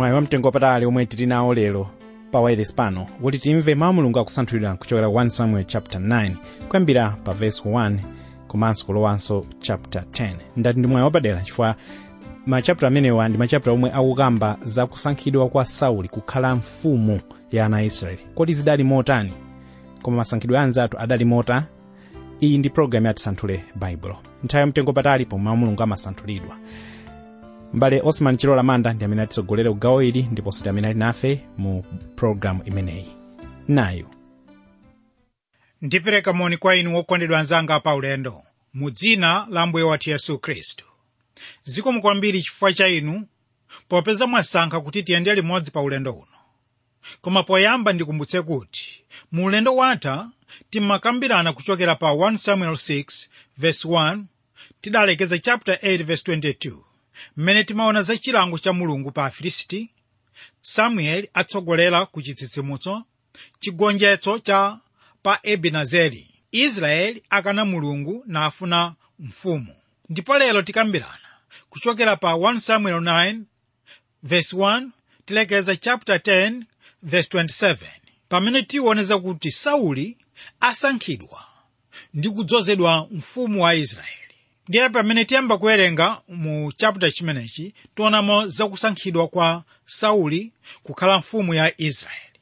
mwayi wamtengo wapatali omwe tili nawo lero pa wireless pano kuti timve mawu mulungu akusanthulidwa kuchokera 1 samuel chapter 9 kuyambira pa verse 1 komanso kulowanso chapter 10 ndati ndi mwayi wapadera chifukwa machapter amenewa ndi machapter omwe akukamba za kusankhidwa kwa sauli kukhala mfumu ya ana a israeli kodi zidali motani koma masankhidwe a anzathu adali mota iyi ndi programu ya tisanthule baibulo nthawi yamtengo patali pomwe mawu mulungu amasanthulidwa mbale osman chilola manda ndi amene atitsogolera kugawo ili ndiponso ndi amene ali nafe mu programu imeneyi nayu ndipereka moni kwa inu wokondedwa anzanga pa ulendo mu dzina la mbuye wathu yesu khristu zikomo kwambiri chifukwa cha inu popeza mwasankha kuti tiyende limodzi pa ulendo uno koma poyamba ndikumbutse kuti mu ulendo watha timakambirana kuchokera pa 1 samuel 6 verse 1 tidalekeza chapter 8 verse 22 mmene timaona za chilango cha mulungu pa afilisti samueli atsogolera ku chitsitsimutso chigonjetso cha pa ebenezeri israeli akana mulungu nafuna mfumu ndipo lero tikambirana kuchokera pa 1 samuel 9 verse 1 tilekeza chapter 10 verse 27 pamene tiwoneza kuti sauli asankhidwa ndi kudzozedwa mfumu wa israeli ndiye pamene tiyamba kuwerenga mu chapter chimenechi tionamo zakusankhidwa kwa sauli kukhala mfumu ya israeli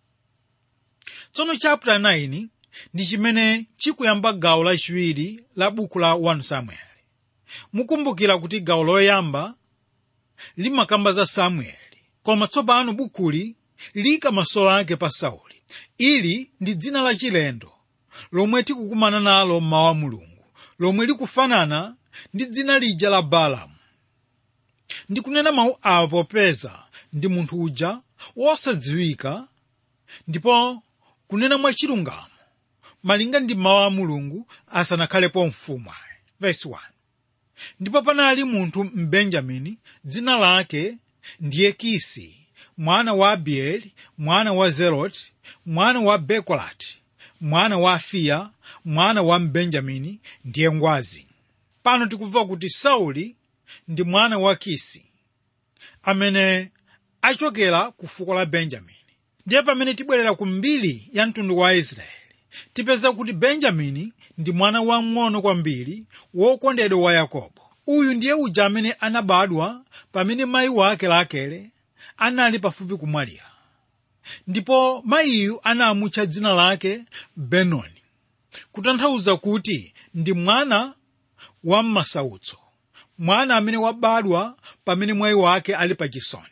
tsono chapter 9 ndi chimene chikuyamba gawo lachiwiri la buku la 1 samuel mukumbukira kuti gawo loyamba limakamba za samueli koma tsopano bukuli lika maso ake pa sauli ili ndi dzina lachilendo lomwe tikukumana nalo mmawa mulungu lomwe likufanana ndi dzina lija la balamu ndikunena mawu awa popeza ndi munthu uja wosadziwika ndipo kunena mwachilungamo malinga ndi mawu a mulungu asanakhalepo mfumu ayi verse 1 ndipo panali munthu mbenjamini dzina lake ndiye kisi mwana wa abieli mwana wa zeroti mwana wa bekolati mwana wa afiya mwana wa mbenjamini ndiye ngwazi pano tikumva kuti sauli ndi mwana wa kisi amene achokera ku fuko la benjamini ndiye pamene tibwerera ku mbiri ya mtundu wa israeli tipeza kuti benjamini ndi mwana wamng'ono kwambiri wokondedwa wa yakobo uyu ndiye uja amene anabadwa pamene mayi wake rakele anali pafupi kumwalira ndipo mayiyu anamutcha dzina lake benoni kutanthauza kuti ndi mwana wa m'masautso mwana amene wabadwa pamene mwayi wake ali pa chisoni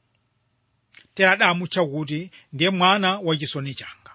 tere adamutcha kuti ndiye mwana wa chisoni changa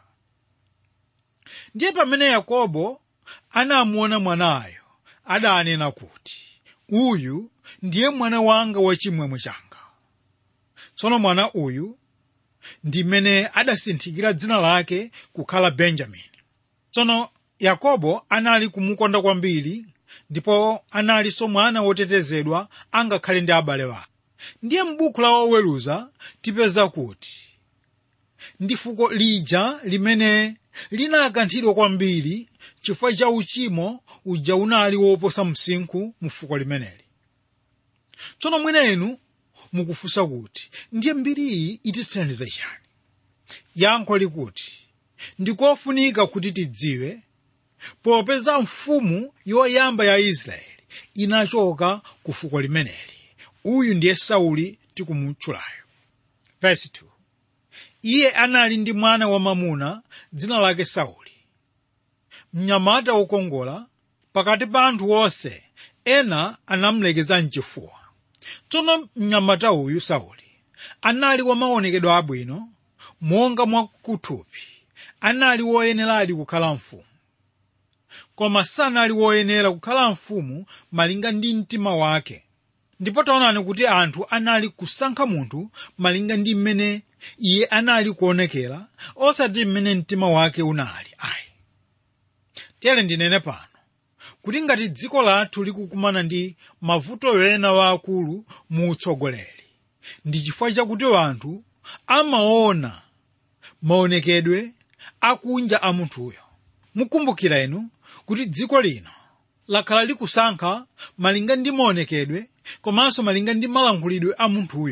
ndiye pamene yakobo anamuona mwanayo adanena kuti uyu ndiye mwana wanga wachimwemwe changa tsono mwana uyu ndi mmene adasinthikira dzina lake kukhala benjamini tsono yakobo anali kumukonda kwambiri ndipo analinso mwana wotetezedwa angakhale ndi abale wake ndiye m'buku la oweruza tipeza kuti ndi fuko lija limene linakanthidwa kwambiri chifukwa cha uchimo uja unali woposa msinkhu mu fuko limeneli tsono mwenenu mukufunsa kuti ndiye mbiriyi itithandiza chani yankho likuti ndikofunika kuti tidziwe popeza mfumu yoyamba ya israeli inachoka ku fuko limeneli uyu ndiye sauli tikumutchulayo verse 2 iye anali ndi mwana wamamuna dzina lake sauli mnyamata wokongola pakati pa anthu onse ena anamulekeza mchifuwa tsono mnyamata uyu sauli anali wamaonekedwe abwino monga mwakuthupi anali woyeneradi kukhala mfumu koma sanali woyenera kukhala mfumu malinga ndi mtima wake ndipo taonani kuti anthu anali kusankha munthu malinga ndi mmene iye anali kuonekera osati mmene mtima wake unali ayi tere ndinene pano kuti ngati dziko lathu likukumana ndi mavuto ena waakulu mu utsogoleri ndi chifukwa chakuti anthu amaona maonekedwe akunja a munthuyo mukumbukira inu kuti dziko lino lakhala likusankha malinga ndi maonekedwe komanso malinga ndi malankhulidwe a munthuyo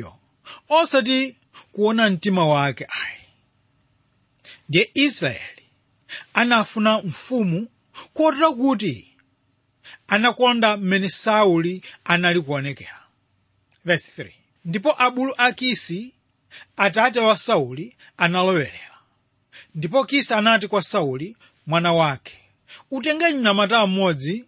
osati kuona mtima wake ayi ndiye israeli anafuna mfumu kotero kuti anakonda mmene sauli anali kuonekera Verse 3. ndipo abulu a kisi atate wa sauli analowerera ndipo kisi anati kwa sauli mwana wake utenge mnyamata mmodzi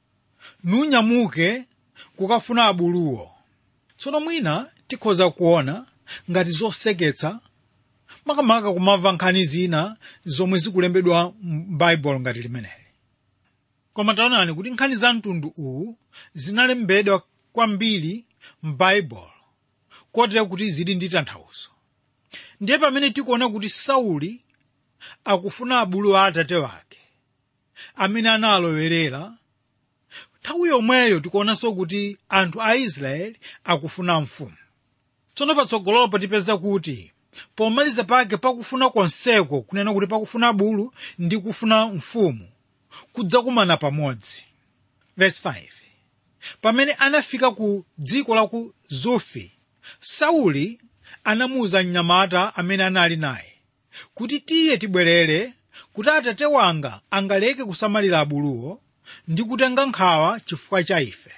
nunyamuke kukafuna abuluwo tsono mwina tikhoza kuona ngati zoseketsa makamaka kumamva nkhani zina zomwe zikulembedwa m'baibulo ngati limeneli koma taonani kuti nkhani za mtundu uwu zinalembedwa kwambiri m'baibulo kotero kuti zili ndi tanthauzo ndiye pamene tikuona kuti sauli akufuna abulu a atate wake amene analowerera nthawi yomweyo tikuonanso kuti anthu a israeli akufuna mfumu tsono patsogolopo tipeza kuti pomaliza pake pakufuna konseko kunena kuti pakufuna bulu ndi kufuna mfumu kudzakumana pamodzi Verse 5. pamene anafika ku dziko la ku zufi sauli anamuwuza mnyamata amene anali naye kuti tiye tibwerere kuti atate wanga angaleke kusamalira abuluwo ndi kutenga nkhawa chifukwa cha ife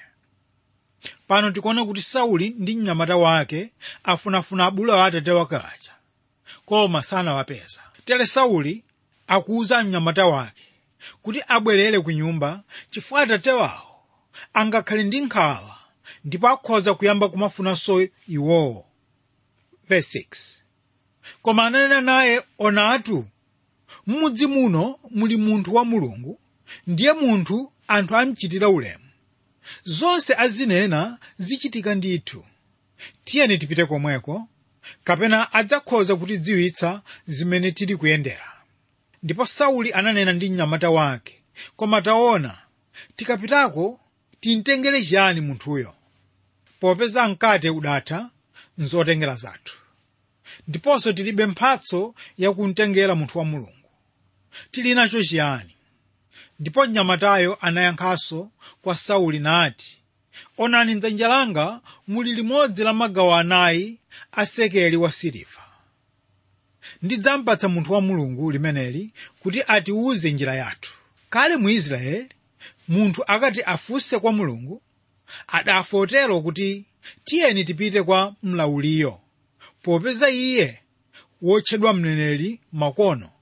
pano tikuona kuti sauli ndi mnyamata wake afunafuna abulu a atate wake aja koma sanawapeza tere sauli akuwuza mnyamata wake kuti abwerere ku nyumba chifukwa atate wawo angakhale ndi nkhawa ndipo akhoza kuyamba kumafunanso iwowo Verse 6. koma ananena naye onatu m'mudzi muno muli munthu wa mulungu ndiye munthu anthu amchitira ulemu zonse azinena zichitika ndithu tiyeni tipite komweko kapena adzakhoza kutidziwitsa zimene tili kuyendera ndipo sauli ananena ndi mnyamata wake koma taona tikapitako timtengere chiyani munthuyo popeza mkate udatha nzotengera zathu ndiponso tilibe mphatso yakumtengera munthu wa mulungu tili nacho chiyani ndipo mnyamatayo anayankhanso kwa sauli nati onani mdzanja langa muli limodzi la magawo anayi a sekeli wa siliva ndidzampatsa munthu wa mulungu limeneli kuti atiwuze njira yathu kale mu israeli munthu akati afunse kwa mulungu adafotero kuti tiyeni tipite kwa mlawuliyo popeza iye wotchedwa mneneri makono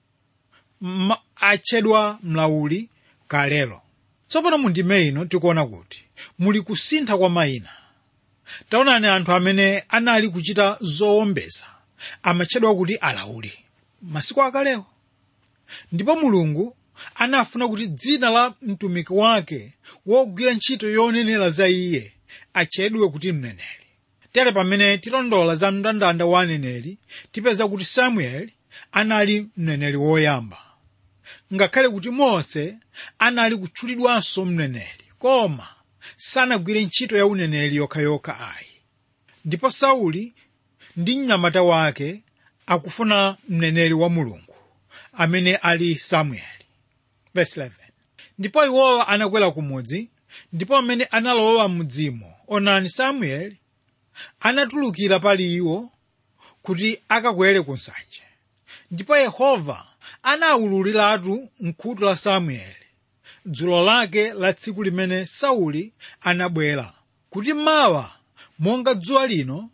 ma, atchedwa mlawuli kalelo tsopano mu ndime ino tikuona kuti muli kusintha kwa mayina taonani anthu amene anali kuchita zowombeza amatchedwa kuti alawuli masiku akalewo ndipo mulungu anafuna kuti dzina la mtumiki wake wogwira ntchito yonenera za iye atchedwe kuti mneneri tere pamene tilondola za mndandanda wa aneneri tipeza kuti samueli anali mneneri woyamba ngakhale kuti mose anali kutchulidwanso mneneri koma sanagwire ntchito ya uneneri yokhayokha ayi ndipo sauli ndi mnyamata wake akufuna mneneri wa mulungu amene ali samueli Verse 11. ndipo iwowa anakwera kumudzi ndipo amene analowa m'mudzimo onani samueli anatulukira pali iwo kuti akakwere ku nsanje ndipo yehova anawululiratu mkhutu la samueli dzulo lake la tsiku limene sauli anabwera kuti mawa monga dzuwa lino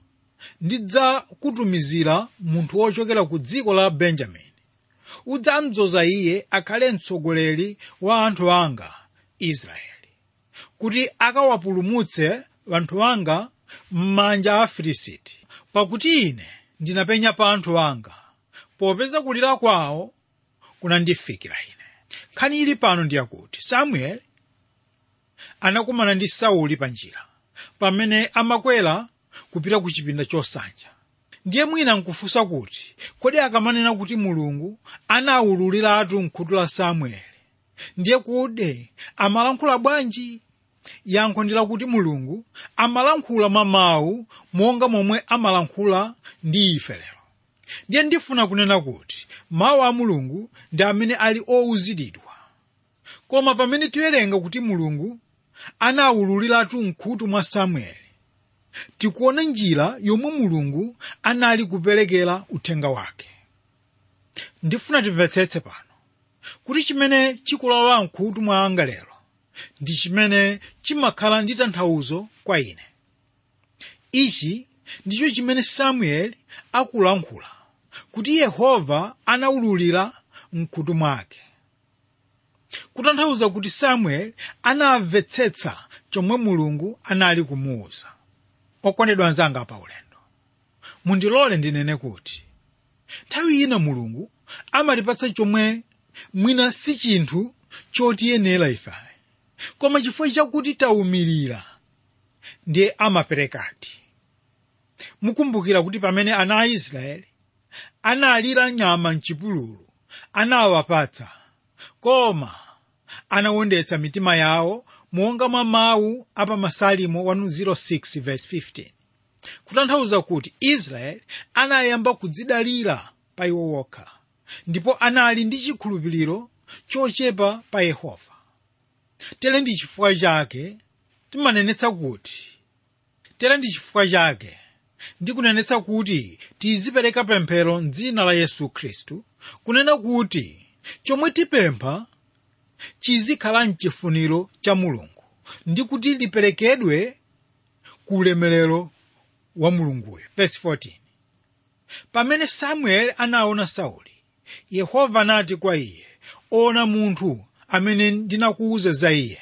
ndidzakutumizira munthu wochokera ku dziko la benjamini udzamdzoza iye akhale mtsogoleri wa anthu anga israeli kuti akawapulumutse anthu anga m'manja a afilisiti pakuti ine ndinapenya pa anthu anga popeza kulira kwawo kunandifikira ine nkhani ili pano ndiyakuti samueli anakumana ndi sauli pa njira pamene amakwera kupita ku chipinda chosanja ndiye mwina nkufunsa kuti kodi akamanena kuti mulungu anawululiratu mkhutu la samueli ndiye kude amalankhula bwanji yankho ndi lakuti mulungu amalankhula mwa mawu monga momwe amalankhula ndi ife lero ndiye ndifuna kunena kuti mawu a mulungu ndi amene ali owuziridwa koma pamene tiwerenga kuti mulungu anawululiratu mkhutu mwa samueli tikuona njira yomwe mulungu anali kuperekera uthenga wake ndifuna timvetsetse pano kuti chimene chikulowa mkhutu mwanga lero ndi chimene chimakhala ndi tanthauzo kwa ine ichi ndicho chimene samueli akulankhula kuti yehova anawululira mkhutu mwake kutanthauza kuti samueli anamvetsetsa chomwe mulungu anali kumuwuza okondedwa anzanga pa ulendo mundilole ndinene kuti nthawi ina mulungu amatipatsa chomwe mwina si chinthu chotiyenera ife koma chifukwa chakuti tawumirira ndiye amaperekadi mukumbukira kuti pamene ana a israeli analira nyama mchipululu anawapatsa koma anawondetsa mitima yawo monga mwa mawu apa masalimo 106 verse 15 kutanthauza kuti israeli anayamba kudzidalira pa iwo wokha ndipo anali ndi chikhulupiriro chochepa pa yehova tere ndi chifukwa chake timanenetsa kuti tere ndi chifukwa chake ndikunenetsa kuti tizipereka pemphero mdzina la yesu khristu kunena kuti chomwe tipempha chizikhala mchifuniro cha mulungu ndi kuti liperekedwe ku ulemerero wa mulunguyo verse 14 pamene samueli anaona sauli yehova anati kwa iye ona munthu amene ndinakuwuza za iye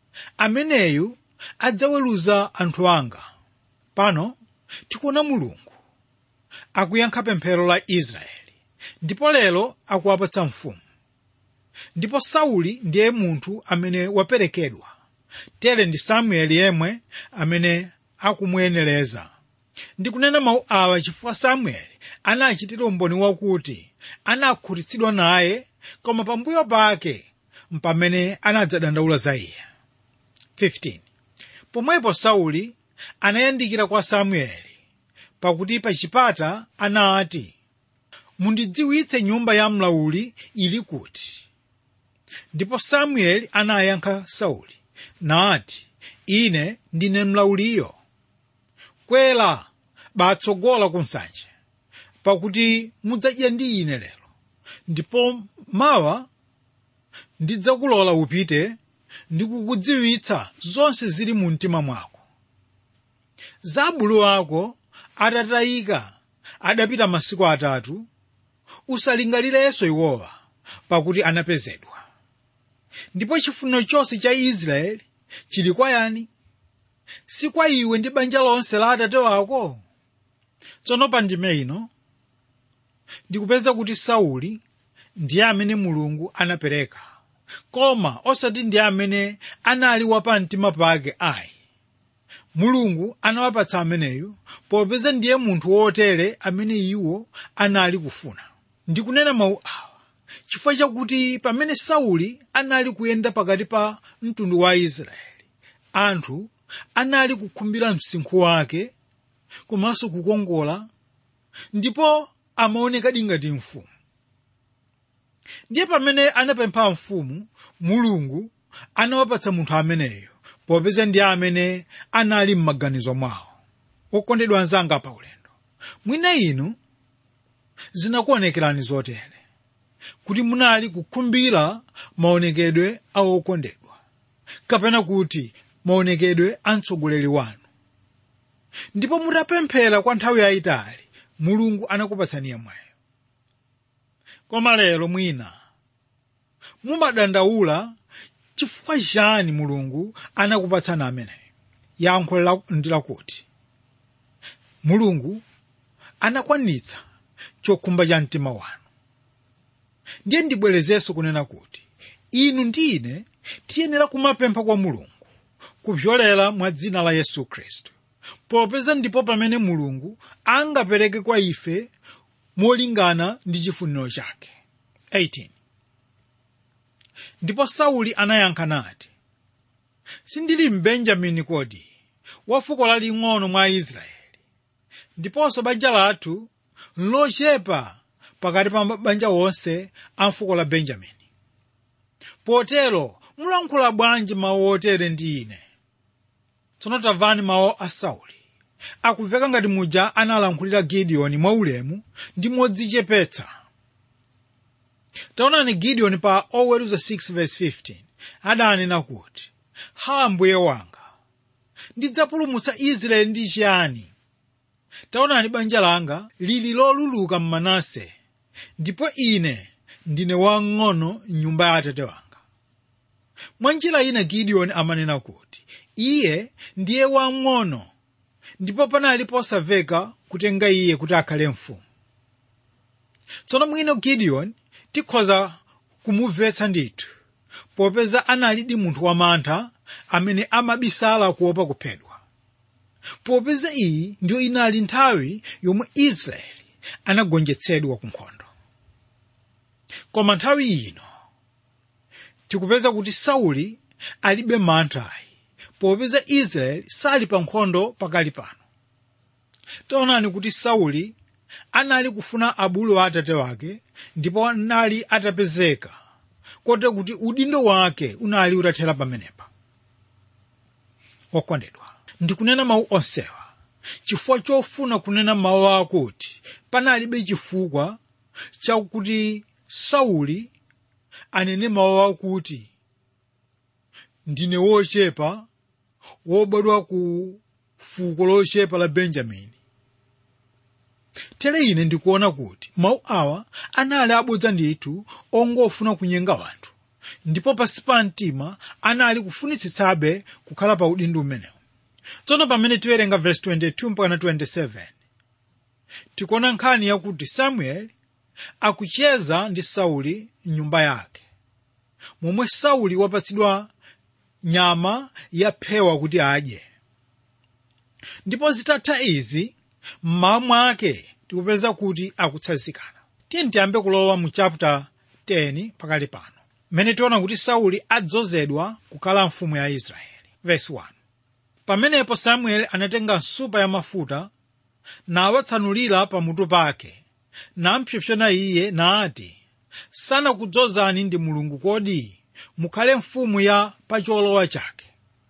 ameneyu adzaweruza anthu anga pano tikuona mulungu akuyankha pemphero la israeli ndipo lero akuwapatsa mfumu ndipo sauli ndiye munthu amene waperekedwa tere ndi samueli yemwe amene akumuyenereza ndikunena mawu awa chifukwa samueli anachitira umboni wakuti anakhutitsidwa naye koma pambuyo pake mpamene anadzadandaula za iye 15 pomwepo sauli anayandikira kwa samueli pakuti pa chipata anati mundidziwitse nyumba ya mlauli ili kuti ndipo samueli anayankha sauli nati ine ndine mlauliyo kwera batsogola ku nsanje pakuti mudzadya ndi ine lero ndipo mawa ndidzakulola upite ndikukudziwitsa zonse zili mu mtima mwako za abulu ako atatayika adapita masiku atatu usalingalirenso iwowa pakuti anapezedwa ndipo chifuniro chonse cha israeli chili kwa yani si kwa iwe ndi banja lonse la atate wako tsono pa ndime ino ndikupeza kuti sauli ndiye amene mulungu anapereka koma osati ndiye amene anali wapamtima pake ayi mulungu anawapatsa ameneyu popeza ndiye munthu wotere amene iwo anali kufuna ndikunena mawu awa chifukwa chakuti pamene sauli anali kuyenda pakati pa mtundu wa israeli anthu anali kukhumbira msinkhu wake komanso kukongola ndipo amaonekadi ngati mfumu ndiye pamene anapempha mfumu mulungu anawapatsa munthu ameneyo popeza ndiye amene anali m'maganizo mwawo okondedwa anzanga pa ulendo mwina inu zinakuonekerani zotere kuti munali kukhumbira maonekedwe a okondedwa kapena kuti maonekedwe a mtsogoleri wanu ndipo mutapemphera kwa nthawi yayitali mulungu anakupatsani yemweyo koma lero mwina mumadandaula chifukwa chani mulungu anakupatsani ameneyo yankho ndi lakuti mulungu anakwanitsa chokhumba cha mtima wanu ndiye ndibwerezenso kunena kuti inu ndi ine tiyenera kumapempha kwa mulungu kupyolera mwa dzina la yesu khristu popeza ndipo pamene mulungu angapereke kwa ife molingana ndi chifuniro chake 18 ndipo sauli anayankha nati sindili mbenjamini kodi wa fuko laling'ono mwa israeli ndiponso banja lathu lochepa pakati pa mabanja onse a fuko la benjamini potero mulankhula bwanji mawu otere ndi ine tsono tamvani mawu a sauli akumveka ngati muja analankhulira gideoni mwaulemu ndi modzichepetsa taonani gideoni pa oweruza 6:15 adanena kuti ha mbuye wanga ndidzapulumutsa israeli ndi chiyani taonani banja langa lili loluluka mmanase ndipo ine ndine wang'ono m'nyumba ya atate wanga mwa njira ina gideoni amanena kuti iye ndiye wang'ono ndipo panali posamveka kutenga iye kuti akhale mfumu tsono mwino gideoni tikhoza kumumvetsa ndithu popeza analidi munthu wamantha amene amabisala kuopa kuphedwa popeza iyi ndiyo inali nthawi yomwe israeli anagonjetsedwa ku nkhondo koma nthawi ino tikupeza kuti sauli alibe manthayi popeza israeli sali pa nkhondo pakali pano taonani kuti sauli anali kufuna abulu wa atate wake ndipo anali atapezeka kote kuti udindo wake unali utathera pamenepa okondedwa ndikunena mawu onsewa chifukwa chofuna kunena mawu akuti panalibe chifukwa chakuti sauli anene mawu akuti ndine wochepa wobadwa ku fuko lochepa la benjamini tere ine ndikuona kuti mawu awa anali abodza ndithu ongofuna kunyenga wanthu ndipo pansi pa mtima anali kufunitsitsabe kukhala pa udindo umenewu tsono pamene tiwerenga verse 22 mpaka 27 tikuona nkhani yakuti samueli akucheza ndi sauli mnyumba yake momwe sauli wapatsidwa nyama yaphewa kuti adye ndipo zitatha izi mmawa mwake tikupeza kuti akutsanzikana tiye tiyambe kulowa mu chapter 10 pakali pano mmene tiona kuti sauli adzozedwa kukhala mfumu ya israeli verse 1 pamenepo samueli anatenga nsupa ya mafuta nawatsanulira pamutu pake nampsopsona iye nati sanakudzozani ndi mulungu kodi mukhale mfumu ya pacholowa chake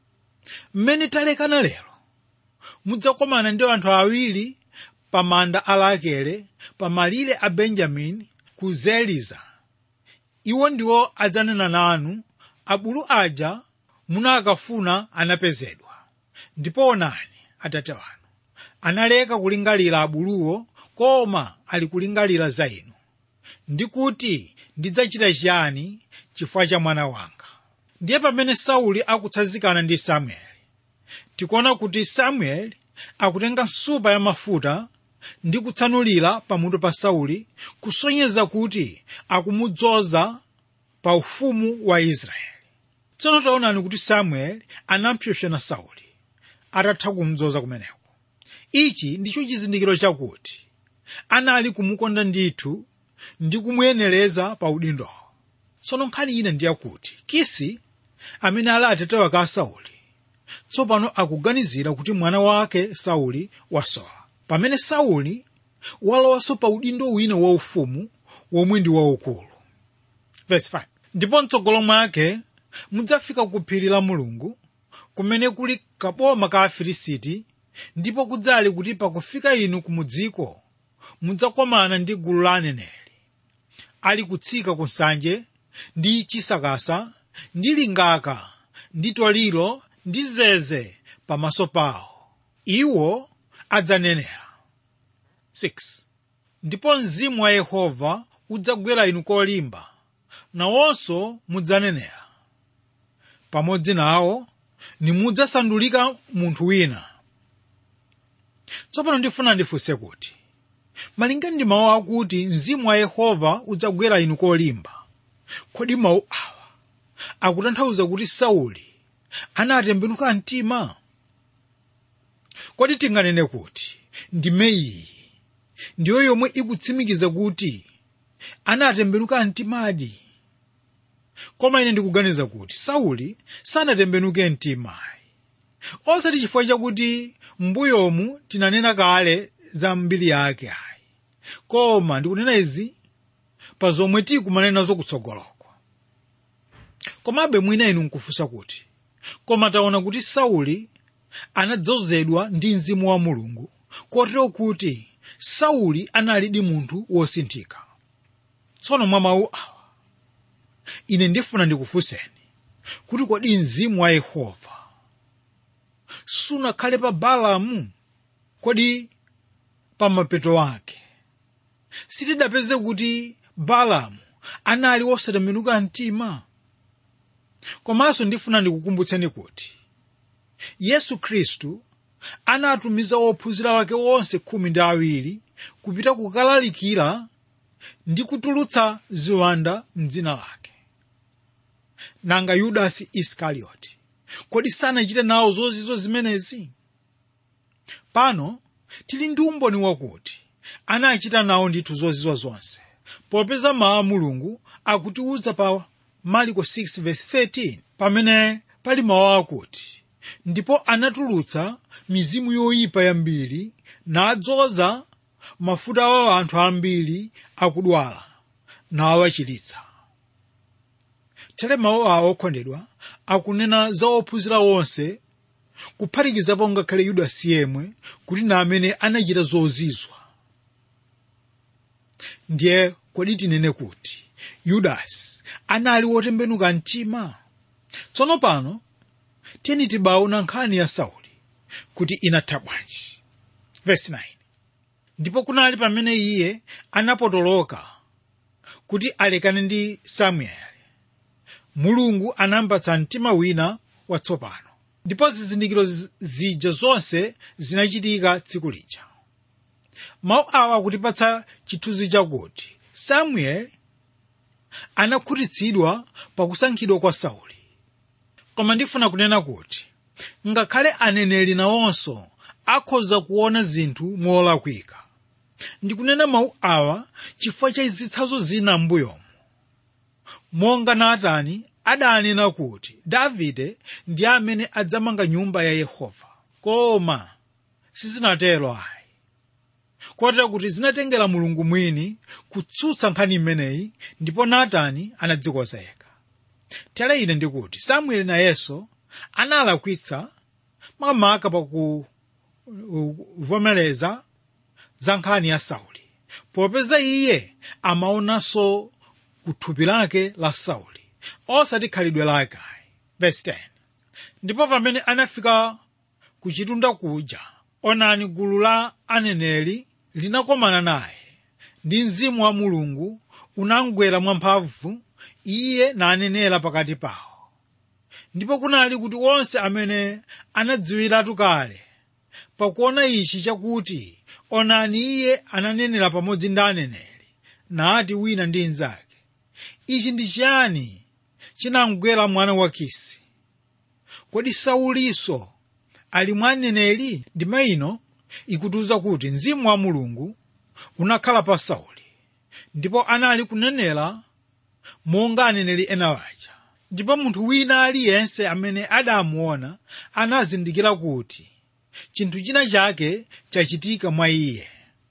mmene talekana lero mudzakomana ndi anthu awiri pa manda a rakele pa malire a benjamini ku zeliza iwo ndiwo adzanena nanu abulu aja munakafuna anapezedwa ndipo onani atate wanu analeka kulingalira abuluwo koma ali kulingalira za inu ndi kuti ndidzachita chiyani chifukwa cha mwana wanga ndiye pamene sauli akutsanzikana ndi samueli tikuona kuti samueli akutenga nsupa ya mafuta ndi kutsanulira pamutu pa sauli kusonyeza kuti akumudzoza pa ufumu wa israeli tsono taonani kuti samueli anampsopsona sauli atatha kumudzoza kumeneko ichi ndicho chizindikiro chakuti anali kumukonda ndithu ndi kumuyenereza pa udindowo tsono nkhani ina ndiyakuti kisi amene ali atate wake a sauli tsopano akuganizira kuti mwana wake sauli wasowa pamene sauli walowanso pa udindo wina waufumu womwe ndi waukulu Verse 5. ndipo mtsogolo mwake mudzafika ku phiri la mulungu kumene kuli kaboma ka afilisiti ndipo kudzali kuti pakufika inu kumudziko mudzakomana ndi gulu la aneneri ali kutsika ku nsanje ndi chisakasa ndi lingaka ndi toliro ndi zeze pamaso pawo iwo adzanenera 6 ndipo mzimu wa yehova udzagwera inu kolimba nawonso mudzanenera pamodzi nawo nimudzasandulika munthu wina tsopano ndifuna ndifunse kuti malinga ndi mawu akuti mzimu wa yehova udzagwera inu kolimba kodi mawu awa akutanthauza kuti sauli anatembenuka mtima kodi tinganene kuti ndime iyi ndiyo yomwe ikutsimikiza kuti anatembenuka mtimadi koma ine ndikuganiza kuti sauli sanatembenuke mtimayi osati chifukwa chakuti mbuyomu tinanena kale za mbiri yake ayi koma ndikunena izi pa zomwe tikumanena nazo kutsogoloko komabe mwina inu nkufunsa kuti koma taona kuti sauli anadzozedwa ndi mzimu wa mulungu kotero kuti sauli analidi munthu wosinthika tsono mwa mawu awa ine ndifuna ndikufunseni kuti kodi mzimu wa yehova sunakhale pa balamu kodi pa mapeto ake sitidapeze kuti balamu anali wosatembenuka mtima komanso ndifuna ndikukumbutseni kuti yesu khristu anatumiza ophunzira wake wonse khumi ndi awiri kupita kukalalikira ndi kutulutsa ziwanda mdzina lake nanga yudasi iskarioti kodi sanachite nawo zozizo zimenezi pano tili ndi umboni wakuti anachita nawo ndithu zozizo zonse popeza mawu a mulungu akutiwuza pa mariko 6:13 pamene pali mawu akuti ndipo anatulutsa mizimu yoyipa yambiri nadzoza mafuta wa anthu ambiri akudwala nawachiritsa tere mawu awo okondedwa akunena za ophunzira onse kuphatikizapo ngakhale yudasi yemwe kuti na amene anachita zozizwa ndiye kodi tinene kuti yudasi anali wotembenuka mtima tsono pano tiyeni tibaona nkhani ya sauli kuti inatha bwanji verse 9 ndipo kunali pamene iye anapotoloka kuti alekane ndi samueli mulungu anampatsa mtima wina watsopano ndipo zizindikiro zija zonse zinachitika tsiku lija mawu awa akutipatsa chithunzi chakuti samueli anakhutitsidwa pakusankhidwa kwa sauli koma ndifuna kunena kuti ngakhale aneneri nawonso akhoza kuona zinthu molakwika ndikunena mawu awa chifukwa cha zitsanzo zina m'mbuyomo monga natani adanena kuti davide ndi amene adzamanga nyumba ya yehova koma sizinatero ayi kotero kuti zinatengera mulungu mwini kutsutsa nkhani imeneyi ndipo natani anadzikoza yekha tere ine ndikuti samueli nayenso analakwitsa makamaka pakuvomereza za nkhani ya sauli popeza iye amaonanso kuthupi lake la sauli osati khalidwe lake verse 10 ndipo pamene anafika ku chitunda kuja onani gulu la aneneri linakomana naye ndi mzimu wa mulungu unamgwera mwamphamvu iye nanenera pakati pawo ndipo kunali kuti onse amene anadziwiratu kale pakuona ichi chakuti onani iye ananenera pamodzi ndi aneneri nati wina ndi mnzake ichi ndi chiyani chinamgwera mwana wa kisi kodi saulinso ali mwa aneneri ndima ino ikutiuza kuti mzimu wa mulungu unakhala pa sauli ndipo anali kunenera monga aneneri ena aja ndipo munthu wina aliyense amene adamuona anazindikira kuti chinthu china chake chachitika mwa iye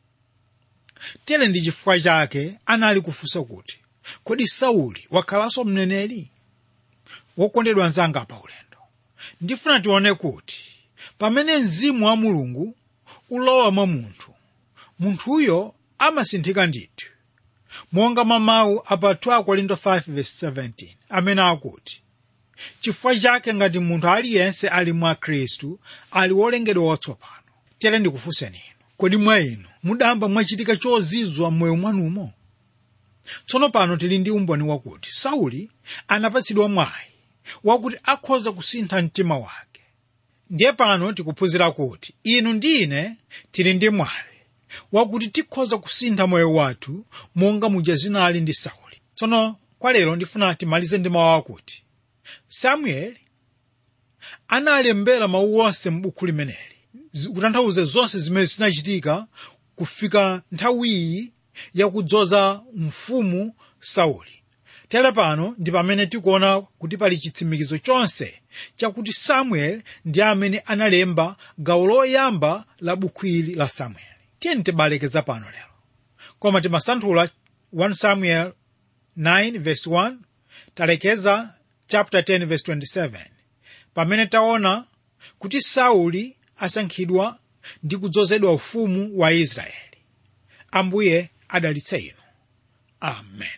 tere ndi chifukwa chake anali kufunsa kuti kodi sauli wakhalanso mneneri wokondedwa anzanga pa ulendo ndifuna tione kuti pamene mzimu wa mulungu ulowa mwa munthu munthuyo amasinthika ndithu monga mamawu apa 2 korinto 5:17 amene akuti chifukwa chake ngati munthu aliyense ali mwa khristu ali wolengedwa watsopano tere ndikufunseni inu kodi mwa inu mudamba mwachitika chozizwa m'moyo mwanumo tsono pano tili ndi umboni wakuti sauli anapatsidwa mwayi wakuti akhoza kusintha mtima wake ndiye pano tikuphunzira kuti inu ndi ine tili ndi mwayi wakuti tikhoza kusintha moyo wathu monga muja zinali ndi sauli tsono kwa lero ndifuna timalize ndi mawu akuti samueli analembera mawu onse m'buku limeneli kutanthauza zonse zimene zinachitika kufika nthawiyi yakudzoza mfumu sauli tere pano ndi pamene tikuona kuti pali chitsimikizo chonse chakuti samueli ndi amene analemba gawo loyamba la buku ili la samueli tiyeni tibalekeza pano lero koma timasanthula 1 samuel 9 verse 1 talekeza chapter 10 verse 27 pamene taona kuti sauli asankhidwa ndi kudzozedwa ufumu wa israeli ambuye adalitse inu amen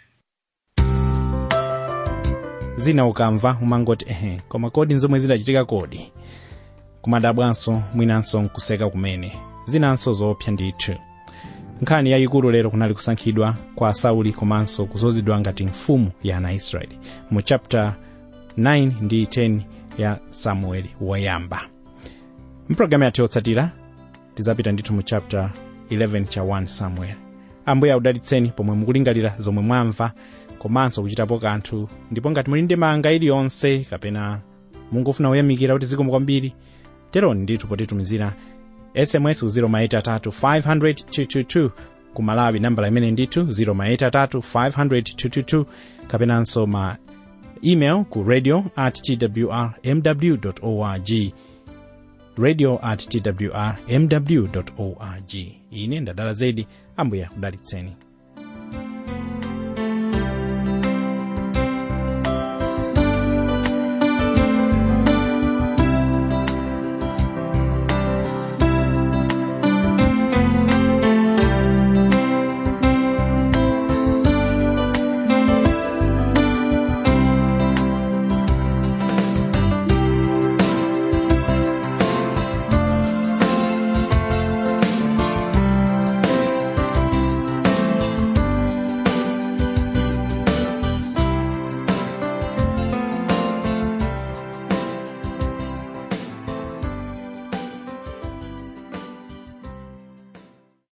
zina ukamva umangoti ehe koma kodi nzomwe zidachitika kodi kumadabwanso mwinanso nkuseka kumene zinanso zoopsa ndithu nkhani yayikulu lero kunali kusankhidwa kwa sauli komanso kuzozedwa ngati mfumu ya ana israeli mu chapter 9 ndi 10 ya samueli woyamba mpulogalamu yathu yotsatira tizapita ndithu mu chapter 11 cha 1 samuel ambuye audalitseni pomwe mukulingalira zomwe mwamva komanso kuchitapo kanthu ndipo ngati muli ndi manga iliyonse kapena mungofuna kuyamikira kuti zikomo kwambiri teroni ndithu potitumizira sms ku 0maitatu 500 ku malawi nambala imene ndithu 0maitatu 500 kapenanso ma email ku radio at twr mw org radio at twr mw org ine ndadala zedi ambuye akudalitseni